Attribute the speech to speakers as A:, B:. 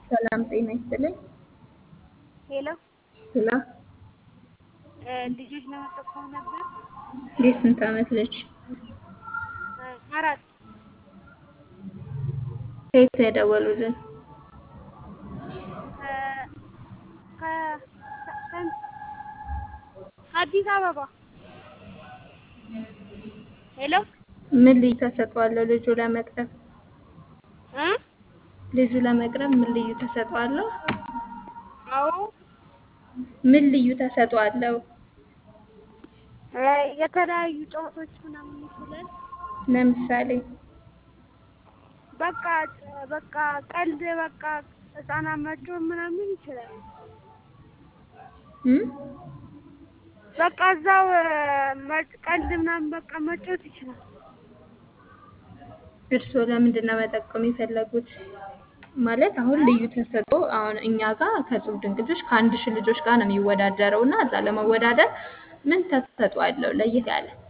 A: ሰላም ጤና ይስጥልኝ።
B: ሄሎ
A: ሄሎ
B: እ ልጆች ለመጠቆም ነበር።
A: የስንት ዓመት ልጅ?
B: እ አራት
A: ከየት ነው የደወሉልን?
B: እ ከ- ከ- ከአዲስ አበባ ሄሎ
A: ምን ልዩ ተሰጥኦ አለው ልጁ ለመቅረብ?
B: እ
A: ልጁ ለመቅረብ ምን ልዩ ተሰጥኦ አለው?
B: አዎ
A: ምን ልዩ ተሰጥኦ አለው?
B: እ የተለያዩ ጨዋታዎች ምናምን ይችላል።
A: ለምሳሌ
B: በቃ በቃ ቀልድ በቃ ህፃናት መጮህ ምናምን ይችላል።
A: እም?
B: በቃ እዛው እ መ- ቀልድ ምናምን በቃ መጫወት ይችላል።
A: እርስዎ ለምንድን ነው መጠቆም የፈለጉት? ማለት አሁን ልዩ ተሰጥኦ አሁን እኛ ጋር ከእጹብ ድንቅ ልጆች ከአንድ ሺህ ልጆች ጋር ነው የሚወዳደረው እና እዛ ለመወዳደር ምን ተሰጥኦ አለው ለየት ያለ?